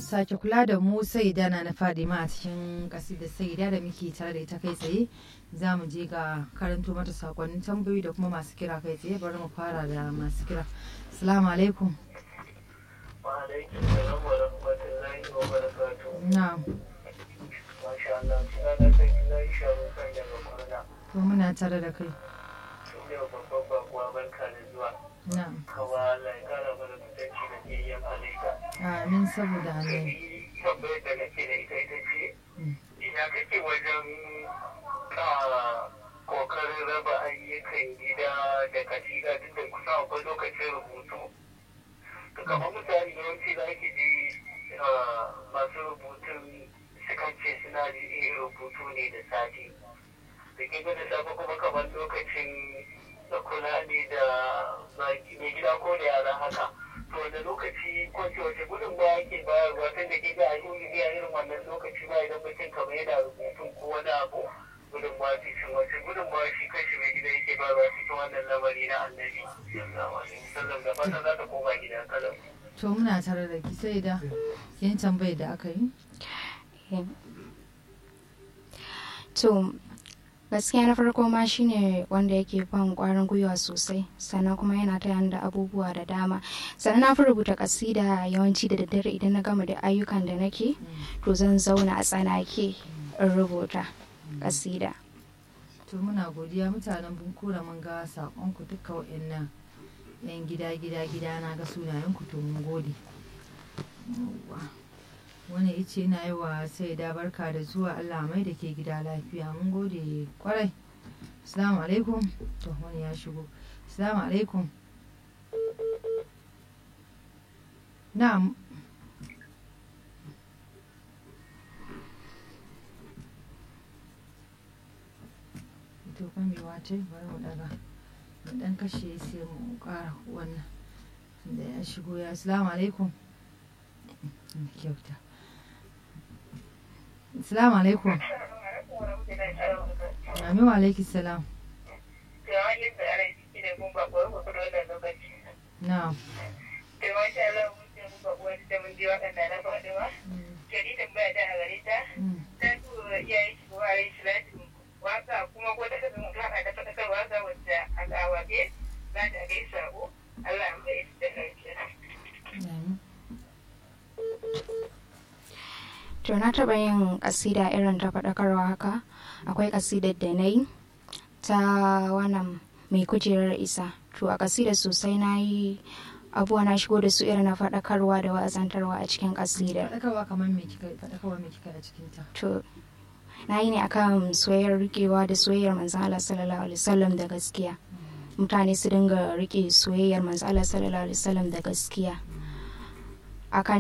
sake kula da mu sai da na fadima a cikin kasida sai da da muke tare da ita kai tsaye za mu je ga karanto mata sakonnin tambayoyi da kuma masu kira kai tsaye bari mu fara da masu kira assalamu alaikum wa alaikum salam wa rahmatullahi wa barakatuh na'am masha Allah suna na san ina yi shawo kan daga kwana to muna tare da kai sun yau babban bakuwa barka da zuwa na'am kawa Allah ya kara mana kusanci da biyayyen halitta amin saboda annabi ni tambayar da nake da ita ita ce Mm. ina kake wajen ka kokarin raba ayyukan gida da kasida duk da kusa akwai lokacin rubutu to kamar misali yawanci za ki ji ah, masu rubutun sukan ce suna yin rubutu ne da sati da ke da safe kuma kamar lokacin da kula ne da baki- mai gida ko da yara haka to wanda lokaci ko ce wace gudun ba yake bayarwa tun da ke ga a yi irin wannan lokaci ba idan mutum kamar yana rubutun ko wani abu gudun ba cikin wace gudun ba shi kashi mai gida yake bayarwa cikin wannan lamari na annabi sallallahu alaihi wasallam da fatan za ta koma gida kalam to muna tare da ki sai da yin tambayar da aka yi to gaskiya na farko ma shine wanda yake ban kwarin gwiwa sosai sannan kuma yana ta da abubuwa da dama sannan na fi rubuta kasida yawanci da daddare idan na gama da ayyukan da nake to zan zauna a tsanake in rubuta kasida to muna godiya mutanen bunkura mun ga sakonku duka wa'annan yan gida gida gida na ga sunayenku to mun gode Yawwa. wani ice na yi wa sai da barka da zuwa allah mai da ke gida lafiya mun gode kwarai assalamu alaikum to wani ya shigo assalamu alaikum na'am to kan mai wace bari mu daga mu dan kashe sai mu kara wannan da ya shigo ya assalamu alaikum kyauta assalamu alaikum amin wa alaiki salam na'am Mm. kuma ko ta kasance mutum ana da faɗakarwa ga wadda al'awaɗe za ta gaisa ko Allah ya mai da lafiya. Amin. to na taɓa yin kasida irin ta faɗakarwa haka akwai kasidar da na yi ta wannan mai kujerar isa to a kasidar sosai na yi abubuwa na shigo da su irin na faɗakarwa da wa'azantarwa a cikin kasidar faɗakarwa kamar me kika faɗakarwa me kika a cikin ta to na yi ne akan soyayyar rikewa da soyayyar manzon Allah sallallahu alaihi wasallam da gaskiya mutane su dinga rike soyayyar manzon Allah sallallahu alaihi wasallam da gaskiya akan